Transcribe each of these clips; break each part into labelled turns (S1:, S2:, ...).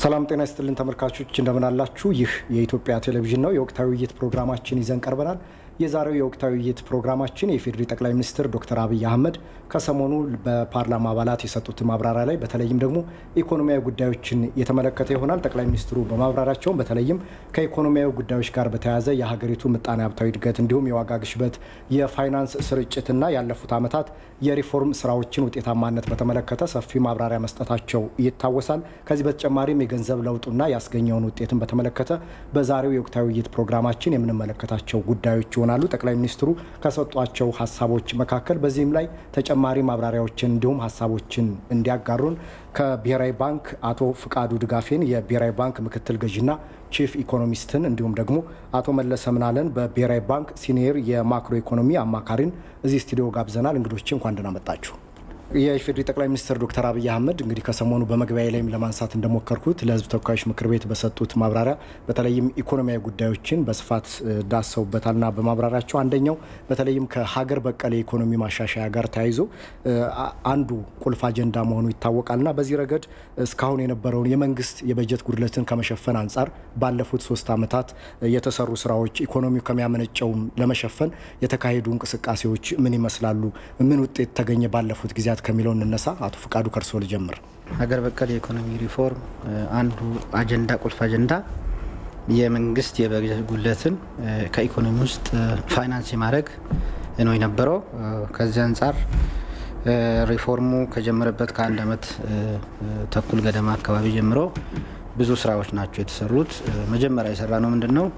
S1: ሰላም ጤና ይስጥልን ተመልካቾች እንደምን አላችሁ? ይህ የኢትዮጵያ ቴሌቪዥን ነው። የወቅታዊ ውይይት ፕሮግራማችን ይዘን ቀርበናል። የዛሬው የወቅታዊ ውይይት ፕሮግራማችን የኢፌዴሪ ጠቅላይ ሚኒስትር ዶክተር አብይ አህመድ ከሰሞኑ በፓርላማ አባላት የሰጡት ማብራሪያ ላይ በተለይም ደግሞ ኢኮኖሚያዊ ጉዳዮችን የተመለከተ ይሆናል። ጠቅላይ ሚኒስትሩ በማብራሪያቸውም በተለይም ከኢኮኖሚያዊ ጉዳዮች ጋር በተያያዘ የሀገሪቱ ምጣኔ ሀብታዊ እድገት እንዲሁም የዋጋ ግሽበት፣ የፋይናንስ ስርጭትና ያለፉት ዓመታት የሪፎርም ስራዎችን ውጤታማነት በተመለከተ ሰፊ ማብራሪያ መስጠታቸው ይታወሳል። ከዚህ በተጨማሪም የገንዘብ ለውጡና ያስገኘውን ውጤትን በተመለከተ በዛሬው የወቅታዊ ውይይት ፕሮግራማችን የምንመለከታቸው ጉዳዮች ይሆናሉ። ጠቅላይ ሚኒስትሩ ከሰጧቸው ሀሳቦች መካከል በዚህም ላይ ተጨማሪ ማብራሪያዎችን እንዲሁም ሀሳቦችን እንዲያጋሩን ከብሔራዊ ባንክ አቶ ፍቃዱ ድጋፌን የብሔራዊ ባንክ ምክትል ገዥና ቺፍ ኢኮኖሚስትን እንዲሁም ደግሞ አቶ መለሰ ምናለን በብሔራዊ ባንክ ሲኒየር የማክሮ ኢኮኖሚ አማካሪን እዚህ ስቱዲዮ ጋብዘናል። እንግዶች እንኳን ደህና መጣችሁ። የኢፌዴሪ ጠቅላይ ሚኒስትር ዶክተር አብይ አህመድ እንግዲህ ከሰሞኑ በመግቢያ ላይም ለማንሳት እንደሞከርኩት ለሕዝብ ተወካዮች ምክር ቤት በሰጡት ማብራሪያ በተለይም ኢኮኖሚያዊ ጉዳዮችን በስፋት ዳሰውበታልና በማብራሪያቸው አንደኛው በተለይም ከሀገር በቀል የኢኮኖሚ ማሻሻያ ጋር ተያይዞ አንዱ ቁልፍ አጀንዳ መሆኑ ይታወቃልና በዚህ ረገድ እስካሁን የነበረውን የመንግስት የበጀት ጉድለትን ከመሸፈን አንጻር ባለፉት ሶስት ዓመታት የተሰሩ ስራዎች ኢኮኖሚው ከሚያመነጨውም ለመሸፈን የተካሄዱ እንቅስቃሴዎች ምን ይመስላሉ? ምን ውጤት ተገኘ ባለፉት ጊዜያት ከሚለው እንነሳ። አቶ ፍቃዱ ከርሶ ልጀምር።
S2: ሀገር በቀል የኢኮኖሚ ሪፎርም አንዱ አጀንዳ ቁልፍ አጀንዳ የመንግስት የበጀት ጉድለትን ከኢኮኖሚ ውስጥ ፋይናንስ የማድረግ ነው የነበረው። ከዚህ አንጻር ሪፎርሙ ከጀመረበት ከአንድ ዓመት ተኩል ገደማ አካባቢ ጀምሮ ብዙ ስራዎች ናቸው የተሰሩት። መጀመሪያ የሰራ ነው ምንድን ነው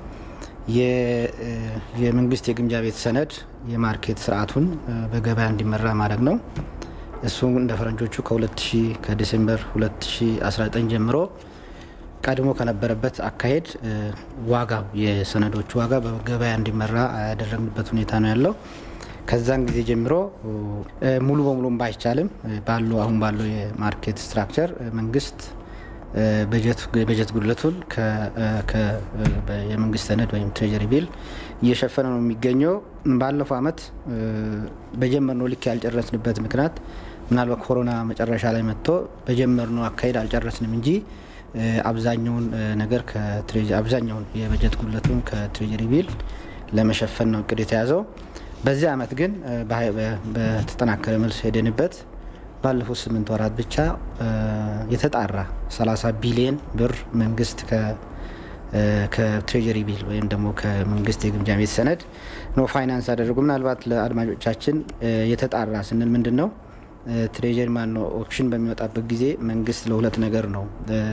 S2: የመንግስት የግምጃ ቤት ሰነድ የማርኬት ስርዓቱን በገበያ እንዲመራ ማድረግ ነው። እሱ እንደ ፈረንጆቹ ከ2000 ከዲሴምበር 2019 ጀምሮ ቀድሞ ከነበረበት አካሄድ ዋጋው የሰነዶቹ ዋጋ በገበያ እንዲመራ ያደረግንበት ሁኔታ ነው ያለው። ከዛን ጊዜ ጀምሮ ሙሉ በሙሉም ባይቻልም ባለው አሁን ባለው የማርኬት ስትራክቸር መንግስት የበጀት ጉድለቱን የመንግስት ሰነድ ወይም ትሬጀሪ ቢል እየሸፈነ ነው የሚገኘው። ባለፈው አመት በጀመርነው ልክ ያልጨረስንበት ምክንያት ምናልባት ኮሮና መጨረሻ ላይ መጥቶ በጀመርነው አካሄድ አልጨረስንም እንጂ አብዛኛውን ነገር አብዛኛውን የበጀት ጉድለቱን ከትሬጀሪ ቢል ለመሸፈን ነው እቅድ የተያዘው። በዚህ አመት ግን በተጠናከረ መልስ ሄደንበት ባለፉት ስምንት ወራት ብቻ የተጣራ 30 ቢሊየን ብር መንግስት ከትሬጀሪ ቢል ወይም ደግሞ ከመንግስት የግምጃ ቤት ሰነድ ነው ፋይናንስ አደረጉ። ምናልባት ለአድማጮቻችን የተጣራ ስንል ምንድን ነው? ትሬጀሪ ማን ነው ኦፕሽን በሚወጣበት ጊዜ መንግስት ለሁለት ነገር ነው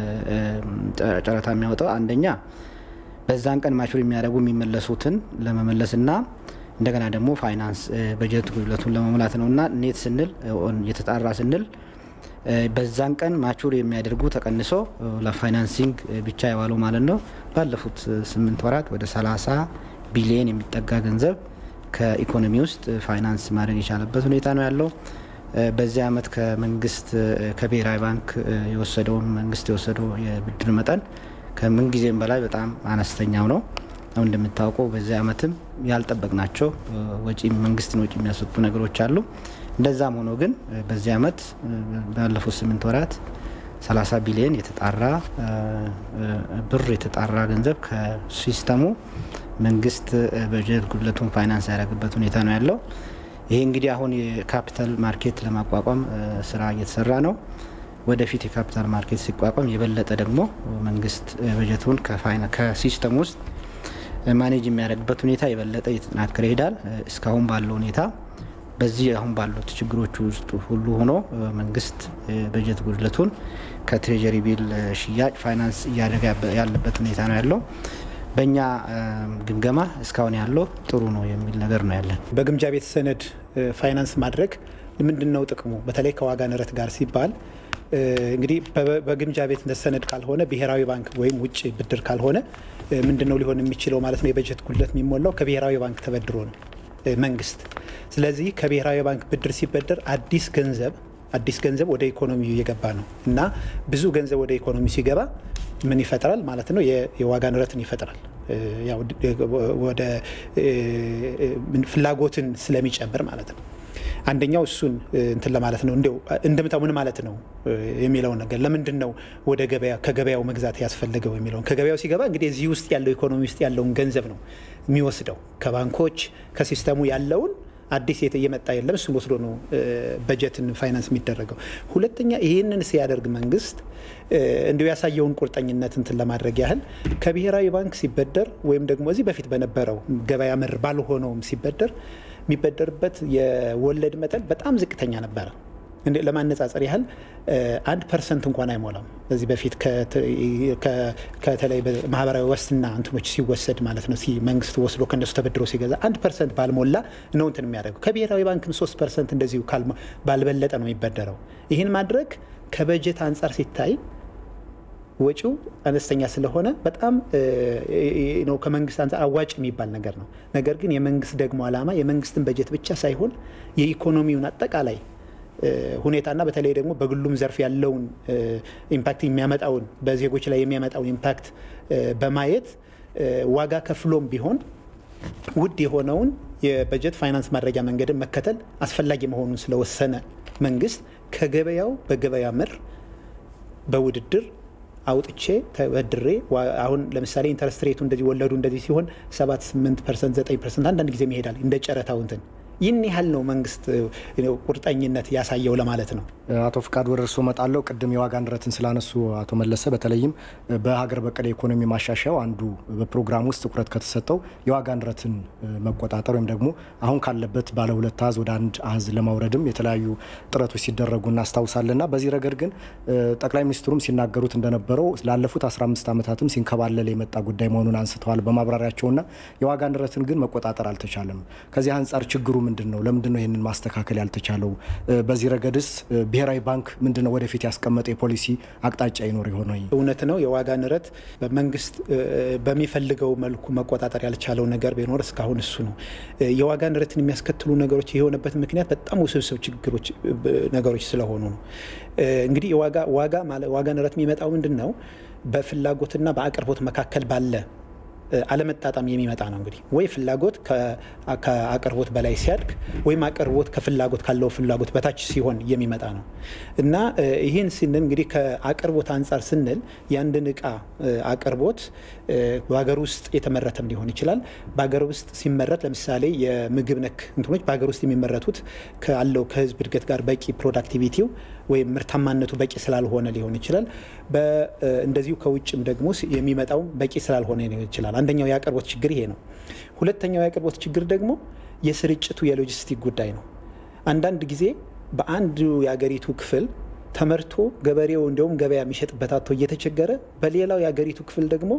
S2: ጨረታ የሚያወጣው። አንደኛ በዛን ቀን ማቹር የሚያደርጉ የሚመለሱትን ለመመለስና እንደገና ደግሞ ፋይናንስ በጀት ጉድለቱን ለመሙላት ነው እና ኔት ስንል የተጣራ ስንል በዛን ቀን ማቹር የሚያደርጉ ተቀንሶ ለፋይናንሲንግ ብቻ የዋለው ማለት ነው። ባለፉት ስምንት ወራት ወደ 30 ቢሊየን የሚጠጋ ገንዘብ ከኢኮኖሚ ውስጥ ፋይናንስ ማድረግ የቻለበት ሁኔታ ነው ያለው። በዚህ አመት ከመንግስት ከብሔራዊ ባንክ የወሰደውን መንግስት የወሰደው የብድር መጠን ከምንጊዜም በላይ በጣም አነስተኛው ነው። አሁን እንደምታውቀው በዚህ አመትም ያልጠበቅናቸው ወጪ መንግስትን ወጪ የሚያስወጡ ነገሮች አሉ። እንደዛም ሆኖ ግን በዚህ አመት ባለፉት ስምንት ወራት 30 ቢሊዮን የተጣራ ብር የተጣራ ገንዘብ ከሲስተሙ መንግስት በጀት ጉድለቱን ፋይናንስ ያደረግበት ሁኔታ ነው ያለው። ይሄ እንግዲህ አሁን የካፒታል ማርኬት ለማቋቋም ስራ እየተሰራ ነው። ወደፊት የካፒታል ማርኬት ሲቋቋም የበለጠ ደግሞ መንግስት በጀቱን ከሲስተም ውስጥ ማኔጅ የሚያደርግበት ሁኔታ የበለጠ እየተጠናከረ ይሄዳል። እስካሁን ባለው ሁኔታ በዚህ አሁን ባሉት ችግሮች ውስጥ ሁሉ ሆኖ መንግስት በጀት ጉድለቱን ከትሬጀሪ ቢል ሽያጭ ፋይናንስ እያደረገ ያለበት ሁኔታ ነው ያለው። በእኛ ግምገማ እስካሁን ያለው ጥሩ ነው የሚል ነገር ነው ያለን።
S3: በግምጃ ቤት ሰነድ ፋይናንስ ማድረግ ምንድን ነው ጥቅሙ? በተለይ ከዋጋ ንረት ጋር ሲባል እንግዲህ በግምጃ ቤት ሰነድ ካልሆነ ብሔራዊ ባንክ ወይም ውጭ ብድር ካልሆነ ምንድን ነው ሊሆን የሚችለው ማለት ነው? የበጀት ጉድለት የሚሞላው ከብሔራዊ ባንክ ተበድሮ ነው መንግስት። ስለዚህ ከብሔራዊ ባንክ ብድር ሲበደር አዲስ ገንዘብ አዲስ ገንዘብ ወደ ኢኮኖሚው እየገባ ነው እና ብዙ ገንዘብ ወደ ኢኮኖሚ ሲገባ ምን ይፈጥራል ማለት ነው? የዋጋ ንረትን ይፈጥራል። ወደ ፍላጎትን ስለሚጨምር ማለት ነው። አንደኛው እሱን እንትን ለማለት ነው። እንዲያው እንደምታው ምን ማለት ነው የሚለውን ነገር ለምንድን ነው ወደ ገበያ ከገበያው መግዛት ያስፈልገው የሚለውን ከገበያው ሲገባ እንግዲህ እዚህ ውስጥ ያለው ኢኮኖሚ ውስጥ ያለውን ገንዘብ ነው የሚወስደው ከባንኮች ከሲስተሙ ያለውን አዲስ እየመጣ የለም። እሱን ወስዶ ነው በጀትን ፋይናንስ የሚደረገው። ሁለተኛ ይህንን ሲያደርግ መንግስት እንዲሁ ያሳየውን ቁርጠኝነት እንትን ለማድረግ ያህል ከብሔራዊ ባንክ ሲበደር ወይም ደግሞ እዚህ በፊት በነበረው ገበያ መር ባልሆነውም ሲበደር የሚበደርበት የወለድ መጠን በጣም ዝቅተኛ ነበረ። ለማነጻጸር ያህል አንድ ፐርሰንት እንኳን አይሞላም። በዚህ በፊት ከተለይ ማህበራዊ ዋስትና እንትኖች ሲወሰድ ማለት ነው መንግስት ወስዶ ከነሱ ተበድሮ ሲገዛ አንድ ፐርሰንት ባልሞላ ነው እንትን የሚያደርገው። ከብሔራዊ ባንክም ሶስት ፐርሰንት እንደዚሁ ባልበለጠ ነው የሚበደረው። ይህን ማድረግ ከበጀት አንጻር ሲታይ ወጪው አነስተኛ ስለሆነ በጣም ነው ከመንግስት አንጻር አዋጭ የሚባል ነገር ነው። ነገር ግን የመንግስት ደግሞ ዓላማ የመንግስትን በጀት ብቻ ሳይሆን የኢኮኖሚውን አጠቃላይ ሁኔታና በተለይ ደግሞ በግሉም ዘርፍ ያለውን ኢምፓክት የሚያመጣውን በዜጎች ላይ የሚያመጣውን ኢምፓክት በማየት ዋጋ ከፍሎም ቢሆን ውድ የሆነውን የበጀት ፋይናንስ ማድረጊያ መንገድን መከተል አስፈላጊ መሆኑን ስለወሰነ መንግስት ከገበያው በገበያ ምር በውድድር አውጥቼ ተበድሬ አሁን ለምሳሌ ኢንተረስት ሬቱ እንደዚህ ወለዱ እንደዚህ ሲሆን 7 8 ፐርሰንት 9 ፐርሰንት አንዳንድ ጊዜም ይሄዳል እንደ ጨረታው እንትን ይህን ያህል ነው መንግስት ቁርጠኝነት ያሳየው ለማለት ነው።
S1: አቶ ፍቃድ ወደ እርስዎ እመጣለሁ። ቅድም የዋጋ ንረትን ስላነሱ አቶ መለሰ በተለይም በሀገር በቀል የኢኮኖሚ ማሻሻያው አንዱ በፕሮግራም ውስጥ ትኩረት ከተሰጠው የዋጋ ንረትን መቆጣጠር ወይም ደግሞ አሁን ካለበት ባለ ሁለት አሃዝ ወደ አንድ አሃዝ ለማውረድም የተለያዩ ጥረቶች ሲደረጉ እናስታውሳለን እና በዚህ ረገድ ግን ጠቅላይ ሚኒስትሩም ሲናገሩት እንደነበረው ላለፉት 15 ዓመታትም ሲንከባለል የመጣ ጉዳይ መሆኑን አንስተዋል በማብራሪያቸውና የዋጋ ንረትን ግን መቆጣጠር አልተቻለም። ከዚህ አንጻር ችግሩ ምንድን ነው? ለምንድን ነው ይህንን ማስተካከል ያልተቻለው? በዚህ ረገድስ ብሔራዊ ባንክ ምንድን ነው ወደፊት ያስቀመጠ የፖሊሲ አቅጣጫ ይኖር የሆነ?
S3: እውነት ነው የዋጋ ንረት በመንግስት በሚፈልገው መልኩ መቆጣጠር ያልቻለው ነገር ቢኖር እስካሁን እሱ ነው። የዋጋ ንረትን የሚያስከትሉ ነገሮች የሆነበት ምክንያት በጣም ውስብስብ ችግሮች ነገሮች ስለሆኑ ነው። እንግዲህ ዋጋ ንረት የሚመጣው ምንድን ነው? በፍላጎትና በአቅርቦት መካከል ባለ አለመጣጣም የሚመጣ ነው። እንግዲህ ወይ ፍላጎት ከአቅርቦት በላይ ሲያድግ ወይም አቅርቦት ከፍላጎት ካለው ፍላጎት በታች ሲሆን የሚመጣ ነው እና ይህን ስንል እንግዲህ ከአቅርቦት አንጻር ስንል የአንድን እቃ አቅርቦት በሀገር ውስጥ የተመረተም ሊሆን ይችላል። በሀገር ውስጥ ሲመረት ለምሳሌ የምግብ ነክ እንትኖች በሀገር ውስጥ የሚመረቱት ካለው ከህዝብ እድገት ጋር በቂ ፕሮዳክቲቪቲው ወይም ምርታማነቱ በቂ ስላልሆነ ሊሆን ይችላል። እንደዚሁ ከውጭም ደግሞ የሚመጣው በቂ ስላልሆነ ሊሆን ይችላል። አንደኛው የአቅርቦት ችግር ይሄ ነው። ሁለተኛው የአቅርቦት ችግር ደግሞ የስርጭቱ የሎጂስቲክ ጉዳይ ነው። አንዳንድ ጊዜ በአንዱ የአገሪቱ ክፍል ተመርቶ ገበሬው እንዲሁም ገበያ የሚሸጥበት አቶ እየተቸገረ፣ በሌላው የአገሪቱ ክፍል ደግሞ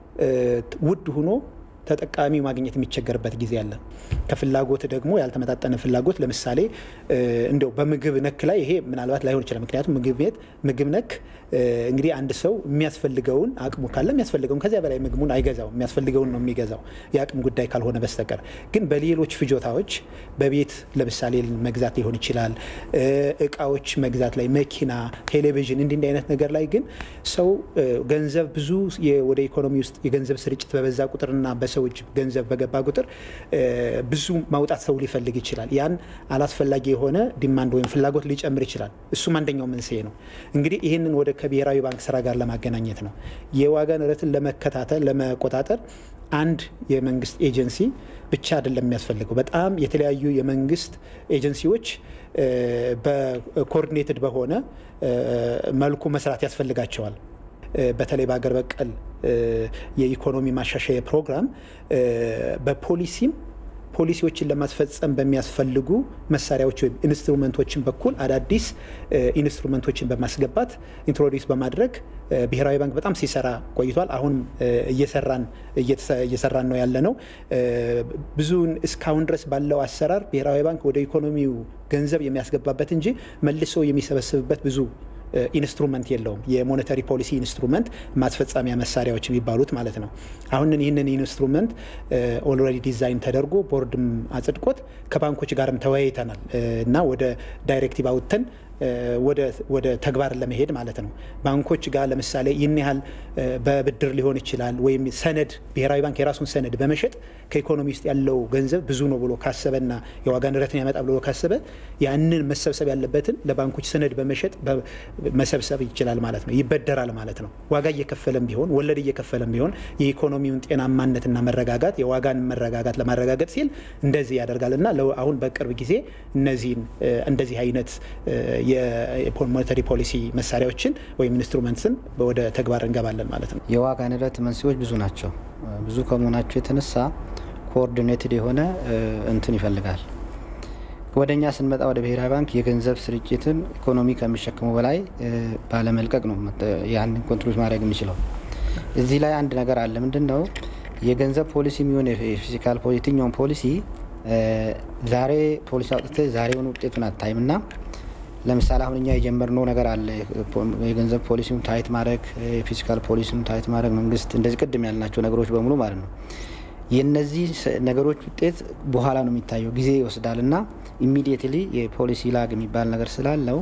S3: ውድ ሆኖ ተጠቃሚ ማግኘት የሚቸገርበት ጊዜ አለ። ከፍላጎት ደግሞ ያልተመጣጠነ ፍላጎት ለምሳሌ እንዲያው በምግብ ነክ ላይ ይሄ ምናልባት ላይሆን ይችላል። ምክንያቱም ምግብ ቤት ምግብ ነክ እንግዲህ አንድ ሰው የሚያስፈልገውን አቅሙ ካለ የሚያስፈልገውን ከዚያ በላይ ምግቡን አይገዛው፣ የሚያስፈልገውን ነው የሚገዛው የአቅም ጉዳይ ካልሆነ በስተቀር። ግን በሌሎች ፍጆታዎች በቤት ለምሳሌ መግዛት ሊሆን ይችላል፣ እቃዎች መግዛት ላይ መኪና፣ ቴሌቪዥን እንዲህ እንዲህ አይነት ነገር ላይ ግን ሰው ገንዘብ ብዙ ወደ ኢኮኖሚ ውስጥ የገንዘብ ስርጭት በበዛ ቁጥርና በሰው እጅ ገንዘብ በገባ ቁጥር ብዙ ማውጣት ሰው ሊፈልግ ይችላል። ያን አላስፈላጊ የሆነ ዲማንድ ወይም ፍላጎት ሊጨምር ይችላል። እሱም አንደኛው መንስኤ ነው። እንግዲህ ይህንን ወደ ከብሔራዊ ባንክ ስራ ጋር ለማገናኘት ነው የዋጋ ንረትን ለመከታተል ለመቆጣጠር አንድ የመንግስት ኤጀንሲ ብቻ አይደለም የሚያስፈልገው። በጣም የተለያዩ የመንግስት ኤጀንሲዎች በኮኦርዲኔትድ በሆነ መልኩ መስራት ያስፈልጋቸዋል። በተለይ በሀገር በቀል የኢኮኖሚ ማሻሻያ ፕሮግራም በፖሊሲም ፖሊሲዎችን ለማስፈጸም በሚያስፈልጉ መሳሪያዎች ወይም ኢንስትሩመንቶችን በኩል አዳዲስ ኢንስትሩመንቶችን በማስገባት ኢንትሮዲስ በማድረግ ብሔራዊ ባንክ በጣም ሲሰራ ቆይቷል። አሁንም እየሰራን እየሰራን ነው ያለ ነው። ብዙውን እስካሁን ድረስ ባለው አሰራር ብሔራዊ ባንክ ወደ ኢኮኖሚው ገንዘብ የሚያስገባበት እንጂ መልሶ የሚሰበስብበት ብዙ ኢንስትሩመንት የለውም። የሞኔታሪ ፖሊሲ ኢንስትሩመንት ማስፈጸሚያ መሳሪያዎች የሚባሉት ማለት ነው። አሁን ይህንን ኢንስትሩመንት ኦልሬዲ ዲዛይን ተደርጎ ቦርድም አጽድቆት ከባንኮች ጋርም ተወያይተናል እና ወደ ዳይሬክቲቭ አውጥተን ወደ ተግባር ለመሄድ ማለት ነው። ባንኮች ጋር ለምሳሌ ይህን ያህል በብድር ሊሆን ይችላል ወይም ሰነድ ብሔራዊ ባንክ የራሱን ሰነድ በመሸጥ ከኢኮኖሚ ውስጥ ያለው ገንዘብ ብዙ ነው ብሎ ካሰበና የዋጋ ንረትን ያመጣ ብሎ ካሰበ ያንን መሰብሰብ ያለበትን ለባንኮች ሰነድ በመሸጥ መሰብሰብ ይችላል ማለት ነው። ይበደራል ማለት ነው። ዋጋ እየከፈለም ቢሆን ወለድ እየከፈለም ቢሆን የኢኮኖሚውን ጤናማነትና መረጋጋት የዋጋን መረጋጋት ለማረጋገጥ ሲል እንደዚህ ያደርጋል እና አሁን በቅርብ ጊዜ እነዚህን እንደዚህ አይነት የሞኔታሪ ፖሊሲ መሳሪያዎችን ወይም ኢንስትሩመንትስን ወደ ተግባር እንገባለን ማለት ነው።
S2: የዋጋ ንረት መንስኤዎች ብዙ ናቸው። ብዙ ከመሆናቸው የተነሳ ኮኦርዲኔትድ የሆነ እንትን ይፈልጋል። ወደ እኛ ስንመጣ ወደ ብሔራዊ ባንክ የገንዘብ ስርጭትን ኢኮኖሚ ከሚሸክመው በላይ ባለመልቀቅ ነው ያንን ኮንትሮል ማድረግ የሚችለው። እዚህ ላይ አንድ ነገር አለ። ምንድን ነው የገንዘብ ፖሊሲ የሚሆን የፊዚካል የትኛውን ፖሊሲ ዛሬ ፖሊሲ አውጥተ ዛሬውን ውጤቱን አታይም እና ለምሳሌ አሁን እኛ የጀመርነው ነገር አለ። የገንዘብ ፖሊሲውን ታይት ማድረግ፣ የፊዚካል ፖሊሲውን ታይት ማድረግ መንግስት እንደዚህ ቅድም ያልናቸው ነገሮች በሙሉ ማለት ነው። የነዚህ ነገሮች ውጤት በኋላ ነው የሚታየው፣ ጊዜ ይወስዳል እና ኢሚዲየትሊ የፖሊሲ ላግ የሚባል ነገር ስላለው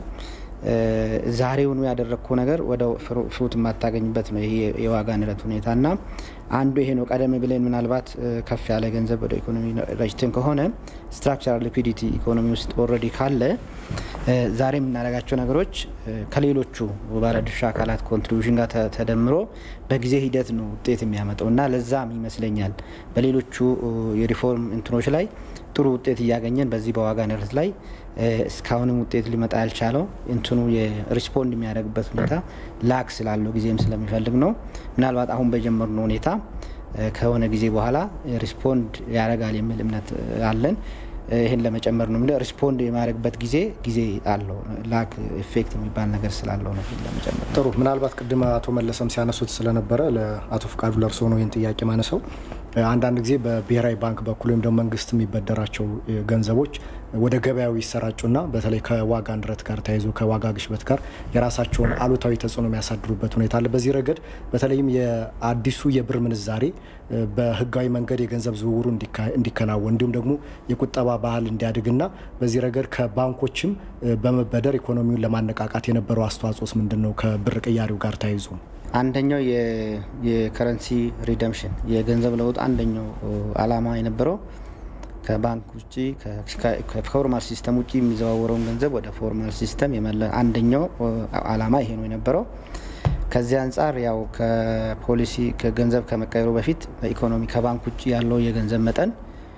S2: ዛሬውኑ ያደረግከው ነገር ወደ ፍሩት የማታገኝበት ነው። ይሄ የዋጋ ንረት ሁኔታ እና አንዱ ይሄ ነው። ቀደም ብለን ምናልባት ከፍ ያለ ገንዘብ ወደ ኢኮኖሚ ረጅትን ከሆነ ስትራክቸራል ሊኩዲቲ ኢኮኖሚ ውስጥ ኦልሬዲ ካለ ዛሬ የምናደርጋቸው ነገሮች ከሌሎቹ ባለድርሻ አካላት ኮንትሪቢሽን ጋር ተደምሮ በጊዜ ሂደት ነው ውጤት የሚያመጣው እና ለዛም ይመስለኛል በሌሎቹ የሪፎርም እንትኖች ላይ ጥሩ ውጤት እያገኘን በዚህ በዋጋ ንረት ላይ እስካሁንም ውጤት ሊመጣ ያልቻለው እንትኑ የሪስፖንድ የሚያደርግበት ሁኔታ ላክ ስላለው ጊዜም ስለሚፈልግ ነው። ምናልባት አሁን በጀመርነው ሁኔታ ከሆነ ጊዜ በኋላ ሪስፖንድ ያደርጋል የሚል እምነት አለን። ይህን ለመጨመር ነው ሪስፖንድ የማድረግበት ጊዜ ጊዜ አለው ላክ ኢፌክት የሚባል ነገር ስላለው ነው ለመጨመር።
S1: ጥሩ። ምናልባት ቅድም አቶ መለሰም ሲያነሱት ስለነበረ ለአቶ ፍቃዱ ለርሶ ነው ይህን ጥያቄ ማነሰው። አንዳንድ ጊዜ በብሔራዊ ባንክ በኩል ወይም ደግሞ መንግስት የሚበደራቸው ገንዘቦች ወደ ገበያው ይሰራጩና በተለይ ከዋጋ ንረት ጋር ተያይዞ ከዋጋ ግሽበት ጋር የራሳቸውን አሉታዊ ተጽዕኖ የሚያሳድሩበት ሁኔታ አለ። በዚህ ረገድ በተለይም የአዲሱ የብር ምንዛሬ በህጋዊ መንገድ የገንዘብ ዝውውሩ እንዲከናወን እንዲሁም ደግሞ የቁጠባ ባህል እንዲያድግና በዚህ ረገድ ከባንኮችም በመበደር ኢኮኖሚውን ለማነቃቃት የነበረው አስተዋጽኦስ ምንድን ነው? ከብር ቅያሬው ጋር ተያይዞ
S2: አንደኛው የከረንሲ ሪደምሽን የገንዘብ ለውጥ አንደኛው አላማ የነበረው ከባንክ ውጭ ከፎርማል ሲስተም ውጭ የሚዘዋወረውን ገንዘብ ወደ ፎርማል ሲስተም የመለ አንደኛው አላማ ይሄ ነው የነበረው። ከዚህ አንጻር ያው ከፖሊሲ ከገንዘብ ከመቀየሩ በፊት በኢኮኖሚ ከባንክ ውጭ ያለው የገንዘብ መጠን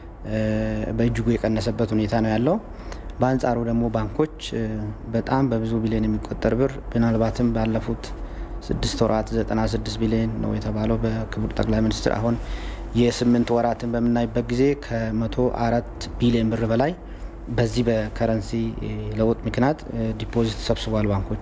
S2: በእጅጉ የቀነሰበት ሁኔታ ነው ያለው። በአንጻሩ ደግሞ ባንኮች በጣም በብዙ ቢሊዮን የሚቆጠር ብር ምናልባትም ባለፉት ስድስት ወራት 96 ቢሊዮን ነው የተባለው በክቡር ጠቅላይ ሚኒስትር አሁን የስምንት ወራትን በምናይበት ጊዜ ከመቶ አራት ቢሊዮን ብር በላይ በዚህ በከረንሲ ለውጥ ምክንያት ዲፖዚት ሰብስቧል ባንኮቹ።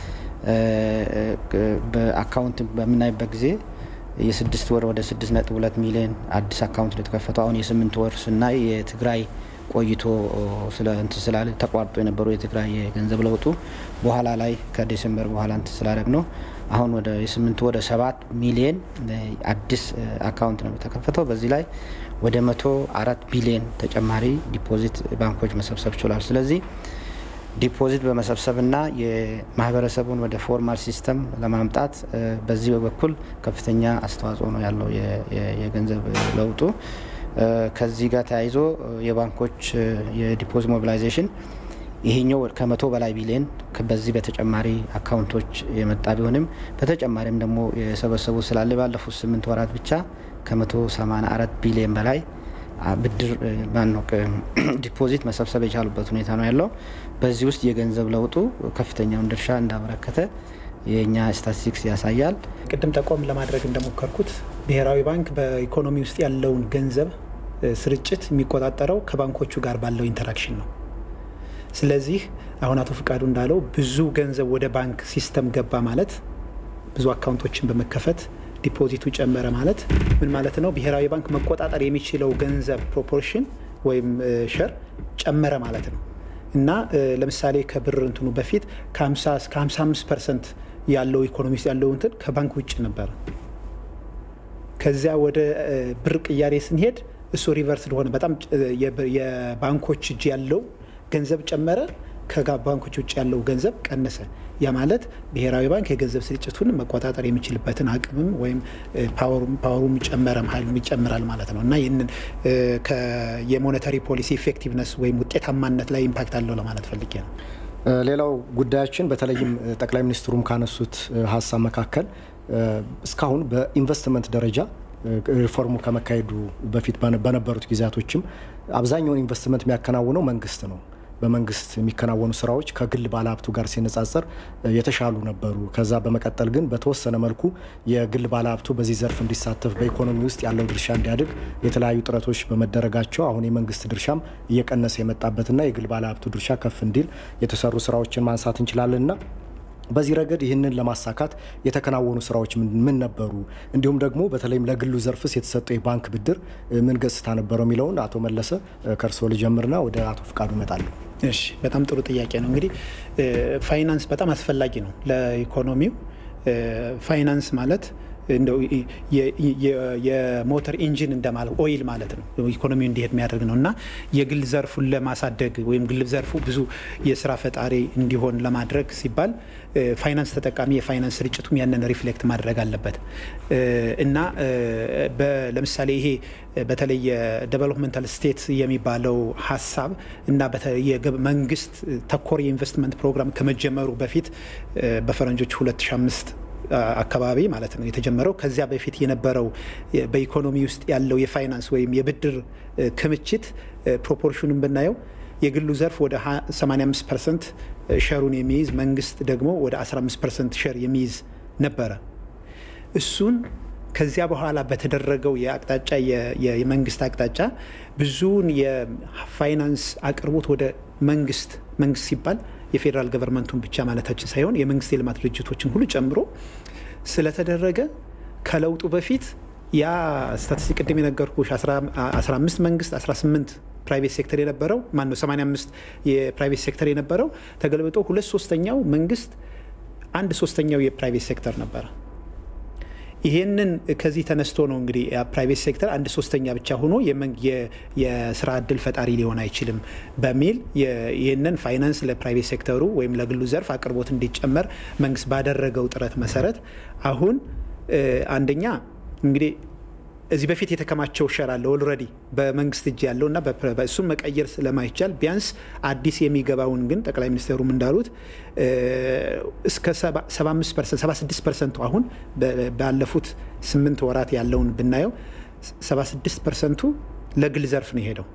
S2: በአካውንት በምናይበት ጊዜ የስድስት ወር ወደ ስድስት ነጥብ ሁለት ሚሊዮን አዲስ አካውንት ነው የተከፈተው። አሁን የስምንት ወር ስናይ የትግራይ ቆይቶ ስለ እንትን ስላለ ተቋርጦ የነበረው የትግራይ የገንዘብ ለውጡ በኋላ ላይ ከዲሴምበር በኋላ እንትን ስላደረግ ነው አሁን ወደ የስምንቱ ወደ ሰባት ሚሊየን አዲስ አካውንት ነው የተከፈተው። በዚህ ላይ ወደ መቶ አራት ቢሊየን ተጨማሪ ዲፖዚት ባንኮች መሰብሰብ ችሏል። ስለዚህ ዲፖዚት በመሰብሰብና የማህበረሰቡን ወደ ፎርማል ሲስተም ለማምጣት በዚህ በኩል ከፍተኛ አስተዋጽኦ ነው ያለው የገንዘብ ለውጡ። ከዚህ ጋር ተያይዞ የባንኮች የዲፖዚት ሞቢላይዜሽን ይሄኛው ከመቶ በላይ ቢሊዮን በዚህ በተጨማሪ አካውንቶች የመጣ ቢሆንም በተጨማሪም ደግሞ የሰበሰቡ ስላለ ባለፉት ስምንት ወራት ብቻ ከመቶ ሰማንያ አራት ቢሊዮን በላይ ብድር ማነው ዲፖዚት መሰብሰብ የቻሉበት ሁኔታ ነው ያለው። በዚህ ውስጥ የገንዘብ ለውጡ ከፍተኛውን ድርሻ እንዳበረከተ የእኛ ስታቲስቲክስ ያሳያል።
S3: ቅድም ጠቆም ለማድረግ እንደሞከርኩት ብሔራዊ ባንክ በኢኮኖሚ ውስጥ ያለውን ገንዘብ ስርጭት የሚቆጣጠረው ከባንኮቹ ጋር ባለው ኢንተራክሽን ነው። ስለዚህ አሁን አቶ ፍቃዱ እንዳለው ብዙ ገንዘብ ወደ ባንክ ሲስተም ገባ ማለት ብዙ አካውንቶችን በመከፈት ዲፖዚቱ ጨመረ ማለት ምን ማለት ነው? ብሔራዊ ባንክ መቆጣጠር የሚችለው ገንዘብ ፕሮፖርሽን ወይም ሸር ጨመረ ማለት ነው እና ለምሳሌ ከብር እንትኑ በፊት ከ50 እስከ 55 ፐርሰንት ያለው ኢኮኖሚ ውስጥ ያለው እንትን ከባንክ ውጭ ነበረ። ከዚያ ወደ ብር ቅያሬ ስንሄድ እሱ ሪቨርስ ሆነ። በጣም የባንኮች እጅ ያለው ገንዘብ ጨመረ። ከባንኮች ውጭ ያለው ገንዘብ ቀነሰ። ያ ማለት ብሔራዊ ባንክ የገንዘብ ስርጭቱን መቆጣጠር የሚችልበትን አቅምም ወይም ፓወሩም ጨመረም ኃይሉም ይጨምራል ማለት ነው እና ይህንን የሞኔታሪ ፖሊሲ ኢፌክቲቭነስ ወይም ውጤታማነት ላይ ኢምፓክት አለው ለማለት ፈልጌ ነው።
S1: ሌላው ጉዳያችን በተለይም ጠቅላይ ሚኒስትሩም ካነሱት ሀሳብ መካከል እስካሁን በኢንቨስትመንት ደረጃ ሪፎርሙ ከመካሄዱ በፊት በነበሩት ጊዜያቶችም አብዛኛውን ኢንቨስትመንት የሚያከናውነው መንግስት ነው። በመንግስት የሚከናወኑ ስራዎች ከግል ባለሀብቱ ጋር ሲነጻጸር የተሻሉ ነበሩ። ከዛ በመቀጠል ግን በተወሰነ መልኩ የግል ባለሀብቱ በዚህ ዘርፍ እንዲሳተፍ በኢኮኖሚ ውስጥ ያለው ድርሻ እንዲያድግ የተለያዩ ጥረቶች በመደረጋቸው አሁን የመንግስት ድርሻም እየቀነሰ የመጣበትና የግል ባለሀብቱ ድርሻ ከፍ እንዲል የተሰሩ ስራዎችን ማንሳት እንችላለንና በዚህ ረገድ ይህንን ለማሳካት የተከናወኑ ስራዎች ምን ነበሩ? እንዲሁም ደግሞ በተለይም ለግሉ ዘርፍስ የተሰጠው የባንክ ብድር ምን ገጽታ ነበረው የሚለውን አቶ መለሰ ከእርስዎ ልጀምርና ወደ አቶ ፍቃዱ እመጣለሁ።
S3: እሺ፣ በጣም ጥሩ ጥያቄ ነው። እንግዲህ ፋይናንስ በጣም አስፈላጊ ነው ለኢኮኖሚው። ፋይናንስ ማለት እንደው የሞተር ኢንጂን እንደማለት ኦይል ማለት ነው። ኢኮኖሚው እንዲሄድ የሚያደርግ ነው እና የግል ዘርፉን ለማሳደግ ወይም ግል ዘርፉ ብዙ የስራ ፈጣሪ እንዲሆን ለማድረግ ሲባል ፋይናንስ ተጠቃሚ የፋይናንስ ስርጭቱም ያንን ሪፍሌክት ማድረግ አለበት እና ለምሳሌ ይሄ በተለይ የዴቨሎፕመንታል ስቴት የሚባለው ሀሳብ እና መንግስት ተኮር የኢንቨስትመንት ፕሮግራም ከመጀመሩ በፊት በፈረንጆች 2005 አካባቢ ማለት ነው የተጀመረው። ከዚያ በፊት የነበረው በኢኮኖሚ ውስጥ ያለው የፋይናንስ ወይም የብድር ክምችት ፕሮፖርሽኑን ብናየው የግሉ ዘርፍ ወደ 85 ፐርሰንት ሸሩን የሚይዝ መንግስት ደግሞ ወደ 15 ፐርሰንት ሸር የሚይዝ ነበረ። እሱን ከዚያ በኋላ በተደረገው የአቅጣጫ የመንግስት አቅጣጫ ብዙውን የፋይናንስ አቅርቦት ወደ መንግስት መንግስት ሲባል የፌዴራል ገቨርንመንቱን ብቻ ማለታችን ሳይሆን የመንግስት የልማት ድርጅቶችን ሁሉ ጨምሮ ስለተደረገ ከለውጡ በፊት ያ ስታቲስቲክ ቅድም የነገርኩ 15 መንግስት 18 ፕራይቬት ሴክተር የነበረው ማን ነው 85 የፕራይቬት ሴክተር የነበረው ተገልብጦ ሁለት ሶስተኛው መንግስት አንድ ሶስተኛው የፕራይቬት ሴክተር ነበረ። ይሄንን ከዚህ ተነስቶ ነው እንግዲህ ፕራይቬት ሴክተር አንድ ሶስተኛ ብቻ ሆኖ የስራ እድል ፈጣሪ ሊሆን አይችልም በሚል ይህንን ፋይናንስ ለፕራይቬት ሴክተሩ ወይም ለግሉ ዘርፍ አቅርቦት እንዲጨመር መንግስት ባደረገው ጥረት መሰረት አሁን አንደኛ እንግዲህ እዚህ በፊት የተከማቸው ሸር አለ ኦልሬዲ በመንግስት እጅ ያለው እና እሱም መቀየር ስለማይቻል ቢያንስ አዲስ የሚገባውን ግን ጠቅላይ ሚኒስትሩም እንዳሉት እስከ 76 ፐርሰንቱ አሁን ባለፉት ስምንት ወራት ያለውን ብናየው 76 ፐርሰንቱ ለግል ዘርፍ ነው የሄደው።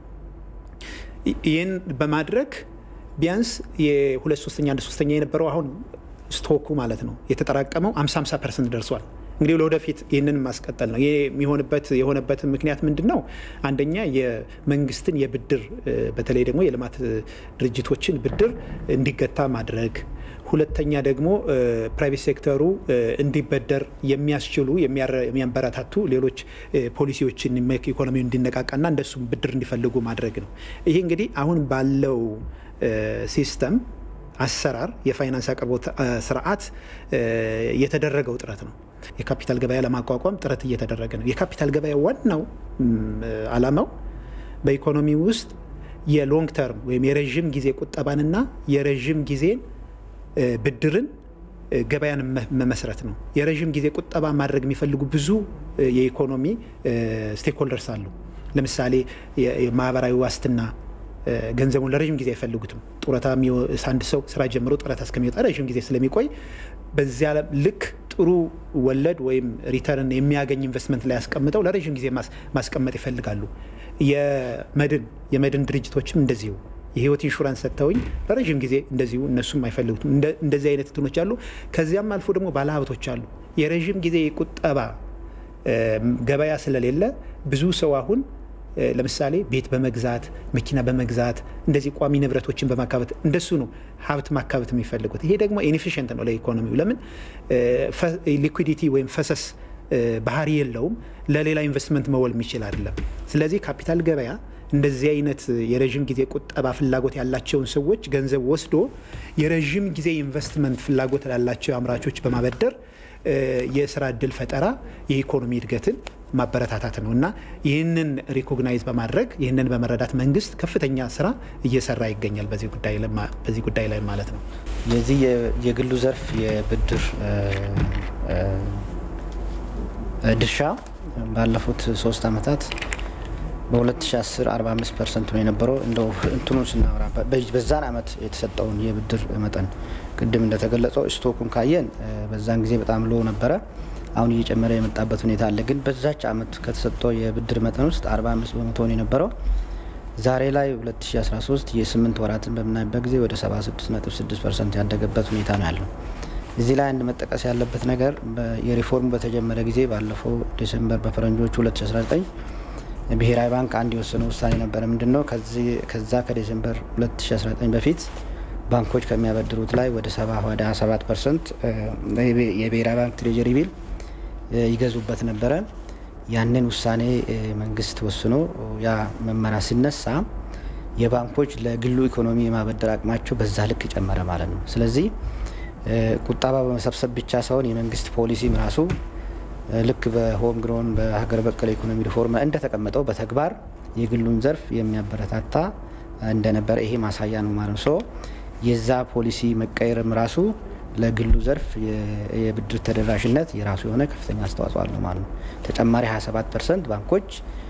S3: ይህን በማድረግ ቢያንስ የሁለት ሶስተኛ አንድ ሶስተኛ የነበረው አሁን ስቶኩ ማለት ነው የተጠራቀመው 50 50 ፐርሰንት ደርሷል። እንግዲህ ለወደፊት ይህንን ማስቀጠል ነው። ይህ የሚሆንበት የሆነበት ምክንያት ምንድን ነው? አንደኛ የመንግስትን የብድር በተለይ ደግሞ የልማት ድርጅቶችን ብድር እንዲገታ ማድረግ፣ ሁለተኛ ደግሞ ፕራይቬት ሴክተሩ እንዲበደር የሚያስችሉ የሚያበረታቱ ሌሎች ፖሊሲዎችን ኢኮኖሚው እንዲነቃቃና እንደሱም ብድር እንዲፈልጉ ማድረግ ነው። ይሄ እንግዲህ አሁን ባለው ሲስተም አሰራር የፋይናንስ አቅርቦት ስርዓት የተደረገው ጥረት ነው። የካፒታል ገበያ ለማቋቋም ጥረት እየተደረገ ነው። የካፒታል ገበያ ዋናው ዓላማው በኢኮኖሚ ውስጥ የሎንግ ተርም ወይም የረዥም ጊዜ ቁጠባንና የረዥም ጊዜን ብድርን ገበያን መመስረት ነው። የረዥም ጊዜ ቁጠባ ማድረግ የሚፈልጉ ብዙ የኢኮኖሚ ስቴክሆልደርስ አሉ። ለምሳሌ የማህበራዊ ዋስትና ገንዘቡን ለረዥም ጊዜ አይፈልጉትም። ጡረታ አንድ ሰው ስራ ጀምሮ ጡረታ እስከሚወጣ ረዥም ጊዜ ስለሚቆይ በዚያ ልክ ጥሩ ወለድ ወይም ሪተርን የሚያገኝ ኢንቨስትመንት ላይ ያስቀምጠው ለረዥም ጊዜ ማስቀመጥ ይፈልጋሉ። የመድን የመድን ድርጅቶችም እንደዚሁ የህይወት ኢንሹራንስ ሰጥተውኝ ለረዥም ጊዜ እንደዚሁ እነሱም አይፈልጉትም። እንደዚህ አይነት እንትኖች አሉ። ከዚያም አልፎ ደግሞ ባለሀብቶች አሉ። የረዥም ጊዜ ቁጠባ ገበያ ስለሌለ ብዙ ሰው አሁን ለምሳሌ ቤት በመግዛት መኪና በመግዛት እንደዚህ ቋሚ ንብረቶችን በማካበት እንደሱ ነው ሀብት ማካበት የሚፈልጉት። ይሄ ደግሞ ኢንኤፊሽንት ነው ለኢኮኖሚው። ለምን ሊኩዲቲ ወይም ፈሰስ ባህሪ የለውም። ለሌላ ኢንቨስትመንት መወል የሚችል አይደለም። ስለዚህ ካፒታል ገበያ እንደዚህ አይነት የረዥም ጊዜ ቁጠባ ፍላጎት ያላቸውን ሰዎች ገንዘብ ወስዶ የረዥም ጊዜ ኢንቨስትመንት ፍላጎት ላላቸው አምራቾች በማበደር የስራ እድል ፈጠራ፣ የኢኮኖሚ እድገትን ማበረታታት ነው እና ይህንን ሪኮግናይዝ በማድረግ ይህንን በመረዳት መንግስት ከፍተኛ ስራ እየሰራ ይገኛል በዚህ ጉዳይ ላይ ማለት ነው።
S2: የዚህ የግሉ ዘርፍ የብድር ድርሻ ባለፉት ሶስት ዓመታት በ2010 45 ፐርሰንት ነው የነበረው። እንደው እንትኑን ስናወራ በዛን ዓመት የተሰጠውን የብድር መጠን ቅድም እንደተገለጸው ስቶኩን ካየን በዛን ጊዜ በጣም ሎ ነበረ። አሁን እየጨመረ የመጣበት ሁኔታ አለ። ግን በዛች ዓመት ከተሰጠው የብድር መጠን ውስጥ 45 በመቶ ነው የነበረው። ዛሬ ላይ 2013 የስምንት ወራትን በምናይበት ጊዜ ወደ 76.6 ፐርሰንት ያደገበት ሁኔታ ነው ያለው። እዚህ ላይ አንድ መጠቀስ ያለበት ነገር የሪፎርሙ በተጀመረ ጊዜ ባለፈው ዲሴምበር በፈረንጆቹ 2019 ብሔራዊ ባንክ አንድ የወሰነው ውሳኔ ነበረ። ምንድን ነው ከዛ ከዲሴምበር 2019 በፊት ባንኮች ከሚያበድሩት ላይ ወደ 70 ወደ 27 ፐርሰንት የብሔራዊ ባንክ ትሬጀሪ ቢል ይገዙበት ነበረ። ያንን ውሳኔ መንግስት ወስኖ ያ መመሪያ ሲነሳ የባንኮች ለግሉ ኢኮኖሚ የማበደር አቅማቸው በዛ ልክ ጨመረ ማለት ነው። ስለዚህ ቁጠባ በመሰብሰብ ብቻ ሳይሆን የመንግስት ፖሊሲም ራሱ ልክ በሆም ግሮን በሀገር በቀል ኢኮኖሚ ሪፎርም እንደተቀመጠው በተግባር የግሉን ዘርፍ የሚያበረታታ እንደነበረ ይሄ ማሳያ ነው ማለት ነው። የዛ ፖሊሲ መቀየርም ራሱ ለግሉ ዘርፍ የብድር ተደራሽነት የራሱ የሆነ ከፍተኛ አስተዋጽኦ አለው ማለት ነው። ተጨማሪ 27 ፐርሰንት ባንኮች